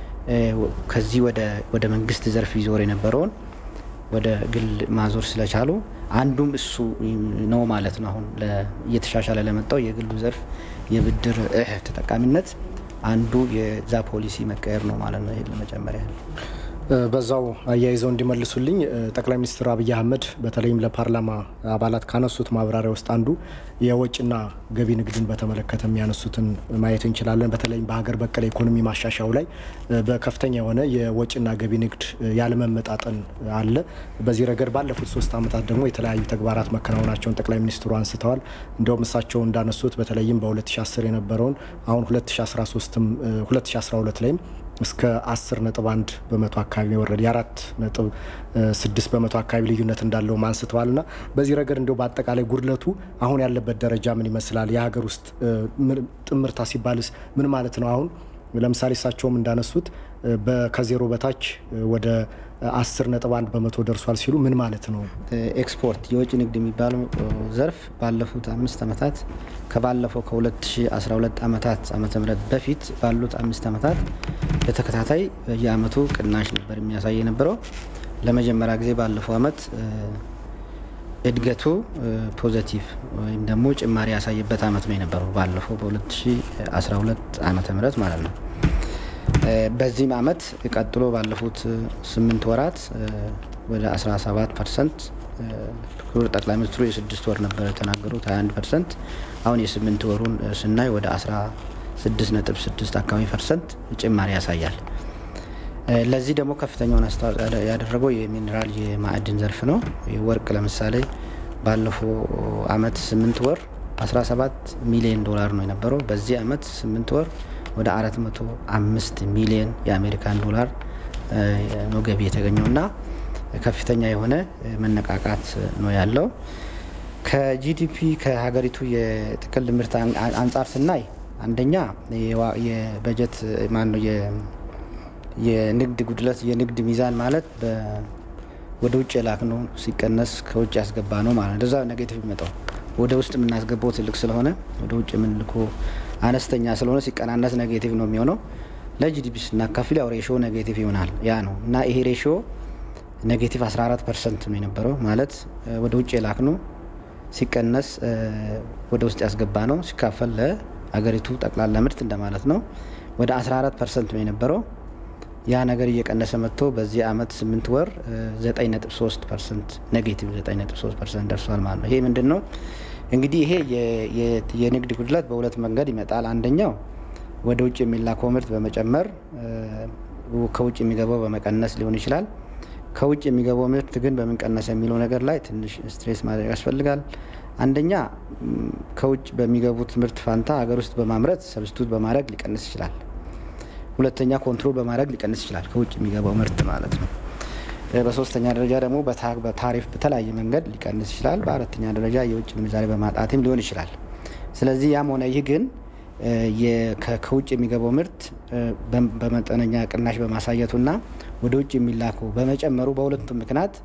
S2: ከዚህ ወደ መንግስት ዘርፍ ይዞር የነበረውን ወደ ግል ማዞር ስለቻሉ አንዱም እሱ ነው ማለት ነው። አሁን እየተሻሻለ ለመጣው የግሉ ዘርፍ የብድር ተጠቃሚነት አንዱ የዛ ፖሊሲ መቀየር ነው ማለት ነው። ይሄ ለመጨመሪያ
S1: በዛው አያይዘው እንዲመልሱልኝ ጠቅላይ ሚኒስትር አብይ አህመድ በተለይም ለፓርላማ አባላት ካነሱት ማብራሪያ ውስጥ አንዱ የወጭና ገቢ ንግድን በተመለከተ የሚያነሱትን ማየት እንችላለን። በተለይም በሀገር በቀል ኢኮኖሚ ማሻሻያው ላይ በከፍተኛ የሆነ የወጭና ገቢ ንግድ ያለመመጣጠን አለ። በዚህ ረገድ ባለፉት ሶስት ዓመታት ደግሞ የተለያዩ ተግባራት መከናወናቸውን ጠቅላይ ሚኒስትሩ አንስተዋል። እንዲሁም እሳቸው እንዳነሱት በተለይም በ2010 የነበረውን አሁን 2013ም 2012 ላይም እስከ 10 ነጥብ 1 በመቶ አካባቢ የወረደ የአራት ነጥብ 6 በመቶ አካባቢ ልዩነት እንዳለው አንስተዋል። ና በዚህ ረገድ እንዲሁ በአጠቃላይ ጉድለቱ አሁን ያለበት ደረጃ ምን ይመስላል? የሀገር ውስጥ ጥምርታ ሲባልስ ምን ማለት ነው? አሁን ለምሳሌ እሳቸውም እንዳነሱት ከዜሮ በታች ወደ 10 ነጥብ 1 በመቶ ደርሷል ሲሉ ምን ማለት ነው?
S2: ኤክስፖርት የውጭ ንግድ የሚባለው ዘርፍ ባለፉት አምስት ዓመታት ከባለፈው ከ2012 ዓመታት ዓመተ ምህረት በፊት ባሉት አምስት ዓመታት በተከታታይ በየአመቱ ቅናሽ ነበር የሚያሳይ የነበረው። ለመጀመሪያ ጊዜ ባለፈው አመት እድገቱ ፖዘቲቭ ወይም ደግሞ ጭማሪ ያሳየበት አመት ነው የነበረው ባለፈው በ2012 ዓመተ ምህረት ማለት ነው። በዚህም አመት ቀጥሎ ባለፉት ስምንት ወራት ወደ 17 ፐርሰንት ክቡር ጠቅላይ ሚኒስትሩ የስድስት ወር ነበር የተናገሩት 21 ፐርሰንት አሁን የስምንት ወሩን ስናይ ወደ 16 ነጥብ 6 አካባቢ ፐርሰንት ጭማሪ ያሳያል። ለዚህ ደግሞ ከፍተኛውን አስተዋጽኦ ያደረገው የሚኒራል የማዕድን ዘርፍ ነው። ወርቅ ለምሳሌ ባለፈው አመት ስምንት ወር 17 ሚሊዮን ዶላር ነው የነበረው። በዚህ አመት ስምንት ወር ወደ 405 ሚሊዮን የአሜሪካን ዶላር ነው ገቢ የተገኘው እና ከፍተኛ የሆነ መነቃቃት ነው ያለው። ከጂዲፒ ከሀገሪቱ የጥቅል ምርት አንጻር ስናይ አንደኛ የበጀት ማን ነው የንግድ ጉድለት የንግድ ሚዛን ማለት ወደ ውጭ የላክነው ሲቀነስ ከውጭ ያስገባ ነው ማለት እንደዛ ኔጌቲቭ ይመጣው ወደ ውስጥ የምናስገባው ትልቅ ስለሆነ ወደ ውጭ የምንልኮ አነስተኛ ስለሆነ ሲቀናነስ ኔጌቲቭ ነው የሚሆነው። ለጂዲፒ ስናካፍል ያው ሬሾ ኔጌቲቭ ይሆናል። ያ ነው እና ይሄ ሬሾ ኔጌቲቭ 14 ፐርሰንት ነው የነበረው ማለት ወደ ውጭ የላክነው ሲቀነስ ወደ ውስጥ ያስገባ ነው ሲካፈል ለሀገሪቱ ጠቅላላ ምርት እንደማለት ነው። ወደ 14 ፐርሰንት ነው የነበረው። ያ ነገር እየቀነሰ መጥቶ በዚህ አመት 8 ወር 9.3 ፐርሰንት ኔጌቲቭ 9.3 ፐርሰንት ደርሷል ማለት ነው። ይሄ ምንድን ነው እንግዲህ ይሄ የንግድ ጉድለት በሁለት መንገድ ይመጣል። አንደኛው ወደ ውጭ የሚላከው ምርት በመጨመር ከውጭ የሚገባው በመቀነስ ሊሆን ይችላል። ከውጭ የሚገባው ምርት ግን በምን ቀነሰ የሚለው ነገር ላይ ትንሽ ስትሬስ ማድረግ ያስፈልጋል። አንደኛ ከውጭ በሚገቡት ምርት ፋንታ ሀገር ውስጥ በማምረት ሰብስቱት በማድረግ ሊቀንስ ይችላል። ሁለተኛ ኮንትሮል በማድረግ ሊቀንስ ይችላል፣ ከውጭ የሚገባው ምርት ማለት ነው። በሶስተኛ ደረጃ ደግሞ በታሪፍ በተለያየ መንገድ ሊቀንስ ይችላል። በአራተኛ ደረጃ የውጭ ምንዛሬ በማጣትም ሊሆን ይችላል። ስለዚህ ያም ሆነ ይህ ግን ከውጭ የሚገባው ምርት በመጠነኛ ቅናሽ በማሳየቱና ወደ ውጭ የሚላከው በመጨመሩ በሁለቱም ምክንያት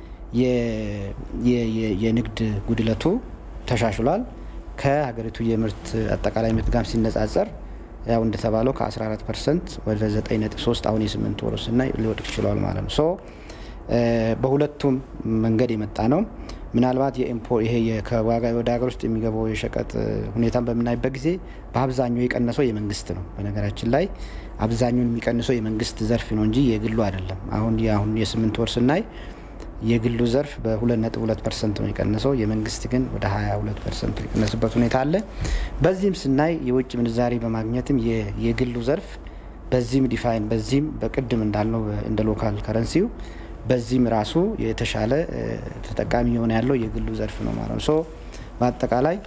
S2: የንግድ ጉድለቱ ተሻሽሏል። ከሀገሪቱ የምርት አጠቃላይ ምርት ጋር ሲነጻጸር ያው እንደተባለው ከ14 ፐርሰንት ወደ 9.3 አሁን የስምንት ወር ስናይ ሊወድቅ ችሏል ማለት ነው። ሶ በሁለቱም መንገድ የመጣ ነው። ምናልባት ይሄ ከዋጋ ወደ ሀገር ውስጥ የሚገባው የሸቀጥ ሁኔታን በምናይበት ጊዜ በአብዛኛው የቀነሰው የመንግስት ነው። በነገራችን ላይ አብዛኛውን የሚቀንሰው የመንግስት ዘርፍ ነው እንጂ የግሉ አይደለም። አሁን የአሁን የስምንት ወር ስናይ የግሉ ዘርፍ በ2.2 ፐርሰንት ነው የቀነሰው። የመንግስት ግን ወደ 22 ፐርሰንት የቀነስበት ሁኔታ አለ። በዚህም ስናይ የውጭ ምንዛሬ በማግኘትም የግሉ ዘርፍ በዚህም ዲፋይን በዚህም በቅድም እንዳልነው እንደ ሎካል ከረንሲው በዚህም ራሱ የተሻለ ተጠቃሚ የሆነ ያለው የግሉ ዘርፍ ነው ማለት ነው። ሶ በአጠቃላይ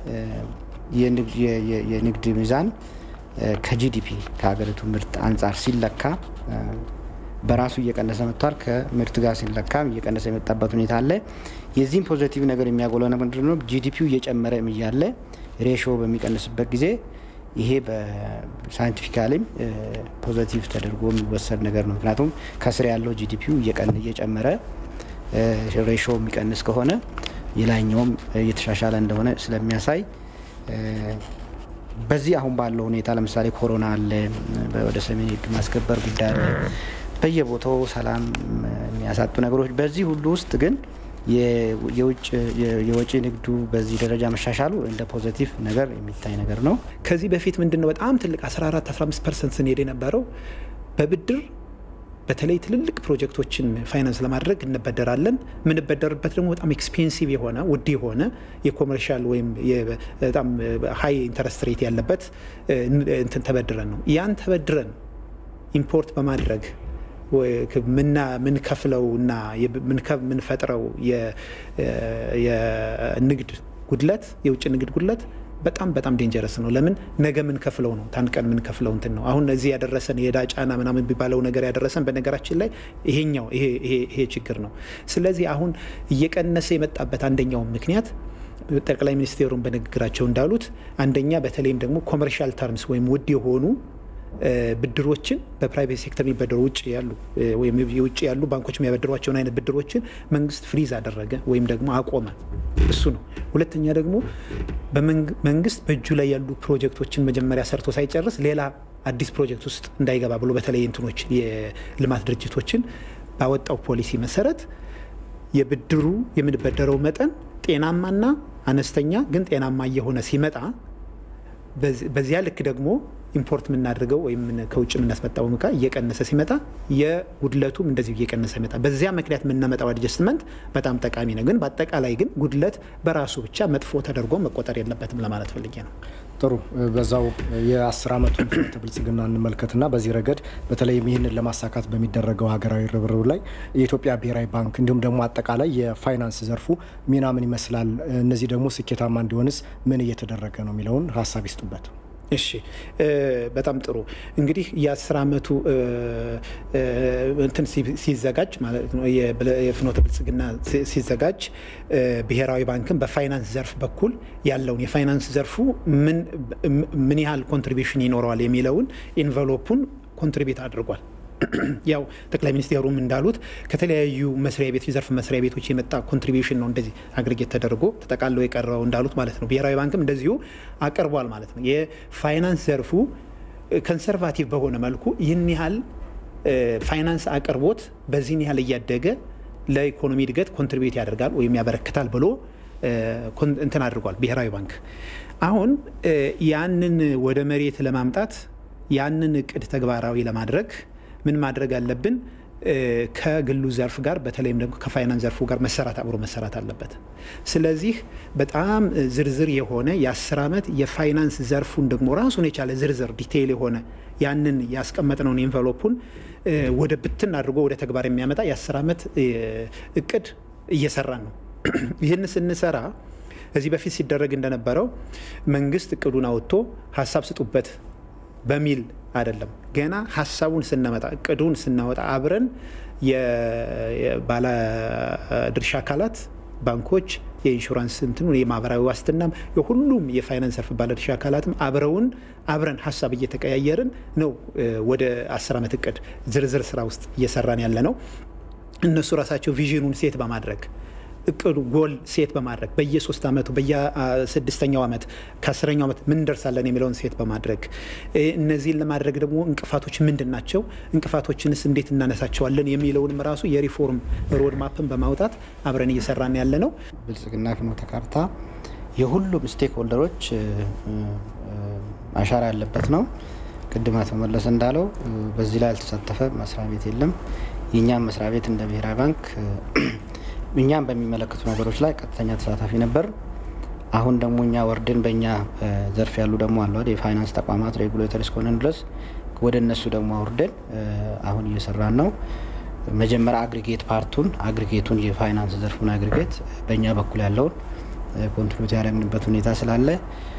S2: የንግድ ሚዛን ከጂዲፒ ከሀገሪቱ ምርት አንጻር ሲለካ በራሱ እየቀነሰ መጥቷል። ከምርት ጋር ሲለካም እየቀነሰ የመጣበት ሁኔታ አለ። የዚህም ፖዘቲቭ ነገር የሚያጎለው ምንድን ነው? ጂዲፒው እየጨመረ እያለ ሬሾ በሚቀንስበት ጊዜ ይሄ በሳይንቲፊካሊም ፖዘቲቭ ተደርጎ የሚወሰድ ነገር ነው። ምክንያቱም ከስር ያለው ጂዲፒው እየጨመረ ሬሾ የሚቀንስ ከሆነ የላይኛውም እየተሻሻለ እንደሆነ ስለሚያሳይ በዚህ አሁን ባለው ሁኔታ ለምሳሌ ኮሮና አለ፣ ወደ ሰሜን ሕግ ማስከበር ጉዳይ አለ፣ በየቦታው ሰላም የሚያሳጡ ነገሮች። በዚህ ሁሉ ውስጥ ግን የወጪ ንግዱ በዚህ ደረጃ መሻሻሉ እንደ ፖዘቲቭ ነገር የሚታይ ነገር ነው።
S3: ከዚህ በፊት ምንድን ነው በጣም ትልቅ 14 15 ፐርሰንት ስንሄድ የነበረው በብድር በተለይ ትልልቅ ፕሮጀክቶችን ፋይናንስ ለማድረግ እንበደራለን። የምንበደርበት ደግሞ በጣም ኤክስፔንሲቭ የሆነ ውድ የሆነ የኮመርሻል ወይም በጣም ሀይ ኢንተረስት ሬት ያለበት እንትን ተበድረን ነው ያን ተበድረን ኢምፖርት በማድረግ ምንከፍለው እና ምንፈጥረው የንግድ ጉድለት የውጭ ንግድ ጉድለት በጣም በጣም ዴንጀረስ ነው። ለምን ነገ ምንከፍለው ነው ታንቀን ምንከፍለው እንትን ነው። አሁን እዚህ ያደረሰን የዕዳ ጫና ምናምን የሚባለው ነገር ያደረሰን በነገራችን ላይ ይሄኛው ይሄ ችግር ነው። ስለዚህ አሁን እየቀነሰ የመጣበት አንደኛው ምክንያት ጠቅላይ ሚኒስቴሩን በንግግራቸው እንዳሉት አንደኛ በተለይም ደግሞ ኮመርሻል ተርምስ ወይም ውድ የሆኑ ብድሮችን በፕራይቬት ሴክተር የሚበደሩ ውጭ ያሉ ወይም የውጭ ያሉ ባንኮች የሚያበድሯቸውን አይነት ብድሮችን መንግስት ፍሪዝ አደረገ ወይም ደግሞ አቆመ። እሱ ነው። ሁለተኛ ደግሞ መንግስት በእጁ ላይ ያሉ ፕሮጀክቶችን መጀመሪያ ሰርቶ ሳይጨርስ ሌላ አዲስ ፕሮጀክት ውስጥ እንዳይገባ ብሎ በተለይ እንትኖች የልማት ድርጅቶችን ባወጣው ፖሊሲ መሰረት የብድሩ የምንበደረው መጠን ጤናማና አነስተኛ ግን ጤናማ እየሆነ ሲመጣ በዚያ ልክ ደግሞ ኢምፖርት የምናደርገው ወይም ከውጭ የምናስመጣው እቃ እየቀነሰ ሲመጣ የጉድለቱም እንደዚሁ እየቀነሰ ይመጣ። በዚያ ምክንያት የምናመጣው አድጀስትመንት በጣም ጠቃሚ ነው። ግን በአጠቃላይ ግን ጉድለት በራሱ ብቻ መጥፎ ተደርጎ መቆጠር የለበትም ለማለት ፈልጌ ነው።
S1: ጥሩ። በዛው የአስር ዓመቱን ፍኖተ ብልጽግና እንመልከትና በዚህ ረገድ በተለይም ይህንን ለማሳካት በሚደረገው ሀገራዊ ርብርብ ላይ የኢትዮጵያ ብሔራዊ ባንክ እንዲሁም ደግሞ አጠቃላይ የፋይናንስ ዘርፉ ሚና ምን ይመስላል? እነዚህ ደግሞ ስኬታማ እንዲሆንስ ምን እየተደረገ ነው የሚለውን ሀሳብ ይስጡበት።
S3: እሺ በጣም ጥሩ እንግዲህ የአስር ዓመቱ እንትን ሲዘጋጅ ማለት ነው የፍኖተ ብልጽግና ሲዘጋጅ ብሔራዊ ባንክን በፋይናንስ ዘርፍ በኩል ያለውን የፋይናንስ ዘርፉ ምን ያህል ኮንትሪቢሽን ይኖረዋል የሚለውን ኢንቨሎፑን ኮንትሪቢዩት አድርጓል። ያው ጠቅላይ ሚኒስቴሩም እንዳሉት ከተለያዩ መስሪያ ቤቶች የዘርፍ መስሪያ ቤቶች የመጣ ኮንትሪቢሽን ነው እንደዚህ አግሪጌት ተደርጎ ተጠቃለው የቀረበው እንዳሉት ማለት ነው። ብሔራዊ ባንክም እንደዚሁ አቅርቧል ማለት ነው። የፋይናንስ ዘርፉ ኮንሰርቫቲቭ በሆነ መልኩ ይህን ያህል ፋይናንስ አቅርቦት በዚህን ያህል እያደገ ለኢኮኖሚ እድገት ኮንትሪቢዩት ያደርጋል ወይም ያበረክታል ብሎ እንትን አድርጓል ብሔራዊ ባንክ። አሁን ያንን ወደ መሬት ለማምጣት ያንን እቅድ ተግባራዊ ለማድረግ ምን ማድረግ አለብን? ከግሉ ዘርፍ ጋር በተለይም ደግሞ ከፋይናንስ ዘርፉ ጋር መሰራት አብሮ መሰራት አለበት። ስለዚህ በጣም ዝርዝር የሆነ የአስር ዓመት የፋይናንስ ዘርፉን ደግሞ ራሱን የቻለ ዝርዝር ዲቴይል የሆነ ያንን ያስቀመጥነውን ኤንቨሎፑን ወደ ብትን አድርጎ ወደ ተግባር የሚያመጣ የአስር ዓመት እቅድ እየሰራን ነው። ይህን ስንሰራ ከዚህ በፊት ሲደረግ እንደነበረው መንግስት እቅዱን አውጥቶ ሀሳብ ስጡበት በሚል አይደለም። ገና ሀሳቡን ስናመጣ እቅዱን ስናወጣ አብረን የባለድርሻ አካላት፣ ባንኮች፣ የኢንሹራንስ እንትኑ የማህበራዊ ዋስትናም የሁሉም የፋይናንስ ዘርፍ ባለድርሻ አካላትም አብረውን አብረን ሀሳብ እየተቀያየርን ነው ወደ አስር ዓመት እቅድ ዝርዝር ስራ ውስጥ እየሰራን ያለ ነው። እነሱ ራሳቸው ቪዥኑን ሴት በማድረግ እቅዱ ጎል ሴት በማድረግ በየሶስት ዓመቱ በየስድስተኛው ዓመት ከአስረኛው ዓመት ምን እንደርሳለን የሚለውን ሴት በማድረግ እነዚህን ለማድረግ ደግሞ እንቅፋቶች ምንድን ናቸው፣ እንቅፋቶችንስ እንዴት እናነሳቸዋለን የሚለውንም ራሱ የሪፎርም ሮድ ማፕን በማውጣት አብረን እየሰራን ያለ ነው።
S2: ብልጽግና ፍኖተ ካርታ የሁሉም ስቴክ ሆልደሮች አሻራ ያለበት ነው። ቅድም አቶ መለሰ እንዳለው በዚህ ላይ ያልተሳተፈ መስሪያ ቤት የለም። የእኛም መስሪያ ቤት እንደ ብሔራዊ ባንክ እኛም በሚመለከቱ ነገሮች ላይ ቀጥተኛ ተሳታፊ ነበር። አሁን ደግሞ እኛ ወርድን በእኛ ዘርፍ ያሉ ደግሞ አለ የፋይናንስ ተቋማት ሬጉሌተር እስከሆነን ድረስ ወደ እነሱ ደግሞ አውርደን አሁን እየሰራን ነው። መጀመሪያ አግሪጌት ፓርቱን አግሪጌቱን የፋይናንስ ዘርፉን አግሪጌት በእኛ በኩል ያለውን ኮንትሪቢዩት ያደረግንበት ሁኔታ ስላለ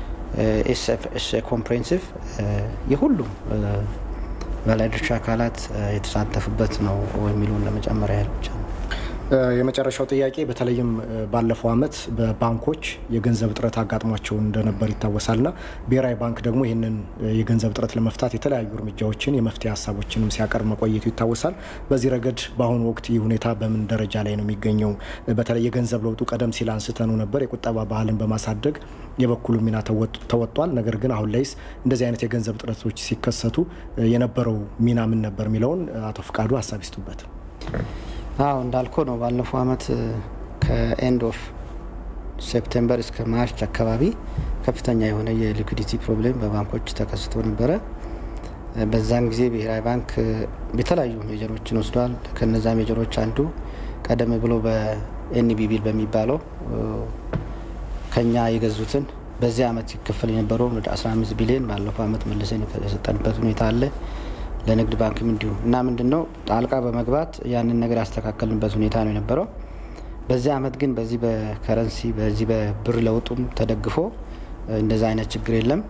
S2: ኮምፕሬንሲቭ የሁሉም ባለድርሻ አካላት የተሳተፉበት ነው የሚለውን ለመጨመር ያህል ብቻ ነው።
S1: የመጨረሻው ጥያቄ በተለይም ባለፈው ዓመት በባንኮች የገንዘብ እጥረት አጋጥሟቸው እንደነበር ይታወሳልና ብሔራዊ ባንክ ደግሞ ይህንን የገንዘብ እጥረት ለመፍታት የተለያዩ እርምጃዎችን የመፍትሄ ሀሳቦችንም ሲያቀርብ መቆየቱ ይታወሳል። በዚህ ረገድ በአሁኑ ወቅት ይህ ሁኔታ በምን ደረጃ ላይ ነው የሚገኘው? በተለይ የገንዘብ ለውጡ ቀደም ሲል አንስተኑ ነበር፣ የቁጠባ ባህልን በማሳደግ የበኩሉ ሚና ተወጥቷል። ነገር ግን አሁን ላይስ እንደዚህ አይነት የገንዘብ እጥረቶች ሲከሰቱ የነበረው ሚና ምን ነበር የሚለውን አቶ ፍቃዱ ሀሳብ ይስጡበት።
S2: አዎ እንዳልከው ነው። ባለፈው አመት ከኤንድ ኦፍ ሴፕቴምበር እስከ ማርች አካባቢ ከፍተኛ የሆነ የሊኩዲቲ ፕሮብሌም በባንኮች ተከስቶ ነበረ። በዛን ጊዜ ብሔራዊ ባንክ የተለያዩ ሜጀሮችን ወስዷል። ከነዛ ሜጀሮች አንዱ ቀደም ብሎ በኤንቢቢል በሚባለው ከኛ የገዙትን በዚህ አመት ይከፈል የነበረውን ወደ 15 ቢሊዮን ባለፈው አመት መልሰን የሰጠንበት ሁኔታ አለ። ለንግድ ባንክም እንዲሁ እና ምንድን ነው ጣልቃ በመግባት ያንን ነገር ያስተካከልንበት ሁኔታ ነው የነበረው። በዚህ አመት ግን በዚህ በከረንሲ በዚህ በብር ለውጡም ተደግፎ እንደዛ አይነት ችግር የለም።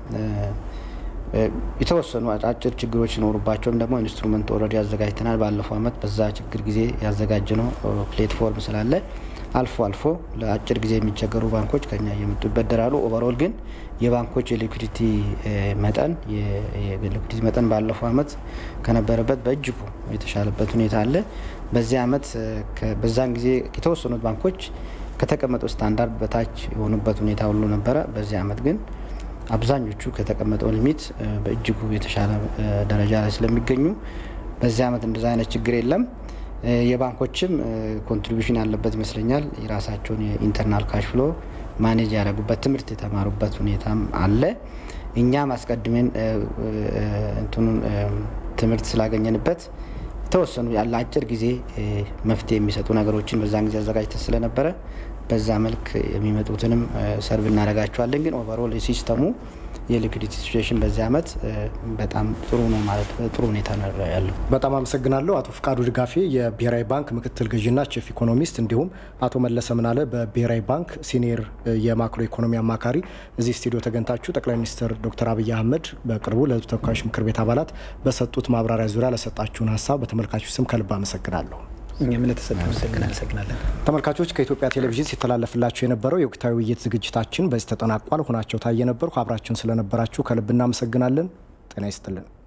S2: የተወሰኑ አጫጭር ችግሮች ሲኖሩባቸውም ደግሞ ኢንስትሩመንት ኦልሬዲ አዘጋጅተናል። ባለፈው አመት በዛ ችግር ጊዜ ያዘጋጀነው ፕሌትፎርም ስላለ አልፎ አልፎ ለአጭር ጊዜ የሚቸገሩ ባንኮች ከኛ እየመጡ ይበደራሉ። ኦቨርኦል ግን የባንኮች የሊኩዲቲ መጠን የሊኩዲቲ መጠን ባለፈው አመት ከነበረበት በእጅጉ የተሻለበት ሁኔታ አለ። በዚህ አመት በዛን ጊዜ የተወሰኑት ባንኮች ከተቀመጠው ስታንዳርድ በታች የሆኑበት ሁኔታ ሁሉ ነበረ። በዚህ አመት ግን አብዛኞቹ ከተቀመጠው ሊሚት በእጅጉ የተሻለ ደረጃ ላይ ስለሚገኙ በዚህ አመት እንደዛ አይነት ችግር የለም። የባንኮችም ኮንትሪቢሽን ያለበት ይመስለኛል። የራሳቸውን የኢንተርናል ካሽ ፍሎ ማኔጅ ያደረጉበት ትምህርት የተማሩበት ሁኔታም አለ። እኛም አስቀድሜን እንትኑን ትምህርት ስላገኘንበት የተወሰኑ ያለ አጭር ጊዜ መፍትሄ የሚሰጡ ነገሮችን በዛን ጊዜ አዘጋጅተን ስለነበረ በዛ መልክ የሚመጡትንም ሰርቭ እናደርጋቸዋለን። ግን ኦቨርኦል የሲስተሙ የሊኩዲቲ ሲቹዌሽን በዚህ አመት በጣም ጥሩ ነው ማለት ጥሩ ሁኔታ ነው ያለው።
S1: በጣም አመሰግናለሁ አቶ ፍቃዱ ድጋፌ የብሔራዊ ባንክ ምክትል ገዥና ቺፍ ኢኮኖሚስት፣ እንዲሁም አቶ መለሰ ምናለ በብሔራዊ ባንክ ሲኒየር የማክሮ ኢኮኖሚ አማካሪ እዚህ ስቱዲዮ ተገኝታችሁ ጠቅላይ ሚኒስትር ዶክተር አብይ አህመድ በቅርቡ ለሕዝብ ተወካዮች ምክር ቤት አባላት በሰጡት ማብራሪያ ዙሪያ ለሰጣችሁን ሀሳብ በተመልካቾች ስም ከልብ አመሰግናለሁ።
S3: እኛም ለተሰጠን እናመሰግናለን።
S1: ተመልካቾች ከኢትዮጵያ ቴሌቪዥን ሲተላለፍላችሁ የነበረው የወቅታዊ ውይይት ዝግጅታችን በዚህ ተጠናቋል። ሆናቸው ታየ ነበርኩ። አብራችሁን ስለነበራችሁ ከልብ እናመሰግናለን። ጤና ይስጥልን።